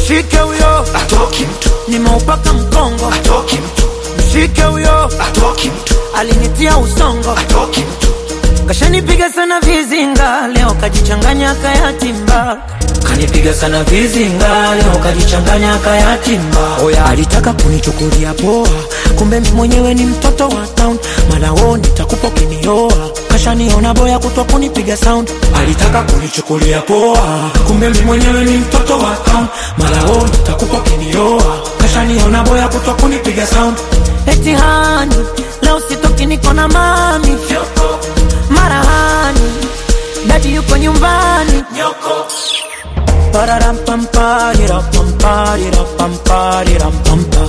mshike huyo atoki mtu nimeupaka mkongo atoki mtu mshike huyo atoki mtu alinitia usongo atoki mtu kashanipiga sana vizinga leo kajichanganya kayatimba kanipiga sana vizinga leo kajichanganya kayatimba oya alitaka kunichukulia poa kumbe mi mwenyewe ni mtoto wa town malao nitakupa ukinioa kashaniona boya kutwa kunipiga sound alitaka kunichukulia poa kumbe mi mwenyewe ni mtoto wa town malao nitakupa ukinioa kashaniona boya kutwa kunipiga sound eti hani leo sitoki niko na mami marahani dadi yuko nyumbani Pararampamparirapamparirampamparirampa.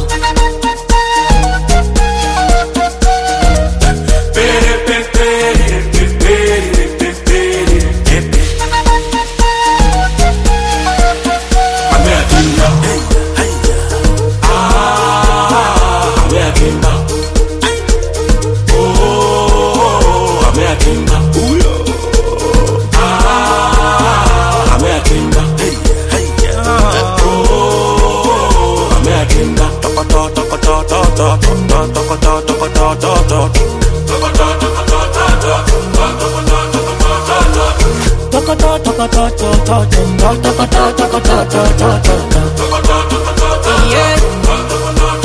Yeah.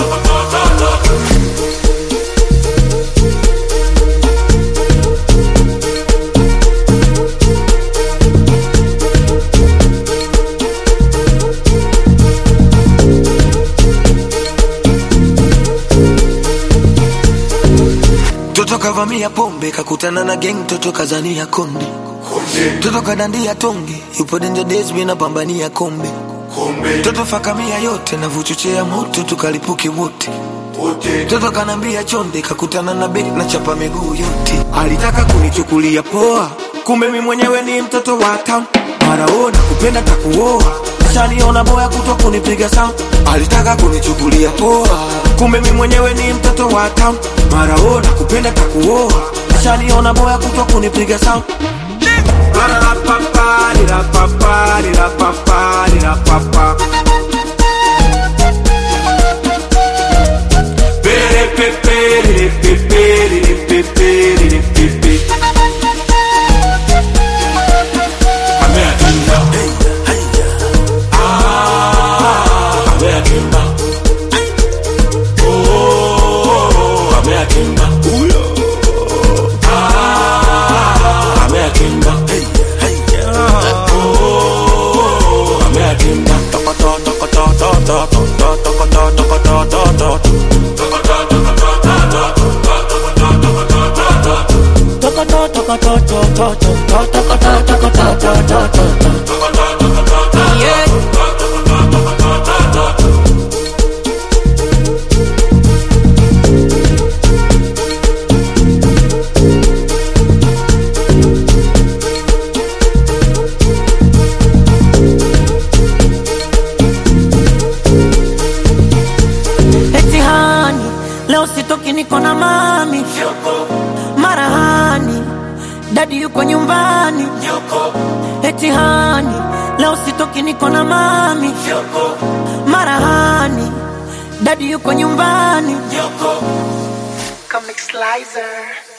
Toto kavamia pombe kakutana na gang, toto kazania konde, toto kadandia tonge, yupo danger days mina pambania kombe, toto fakamia yote na vuchochea moto tukalipuke wote Toto kanambia chonde, kakutana na bek na chapa miguu yote. Alitaka kunichukulia poa, kumbe mi mwenyewe ni mtoto wa town. Maraona kupenda takuoa, shaniona boya kutwa kunipiga sound. Alitaka kunichukulia poa, kumbe mi mwenyewe ni mtoto wa town. Maraona kupenda takuoa, shaniona boya kutwa kunipiga sound. Ba-da-da-pa-pa-di-da-pa-pa-di-da-pa-pa. Yeah. Eti hani leo sitoki niko na mami marahani dadi yuko nyumbani eti hani leo sitoki niko na mami marahani dadi yuko nyumbani Comic Slicer.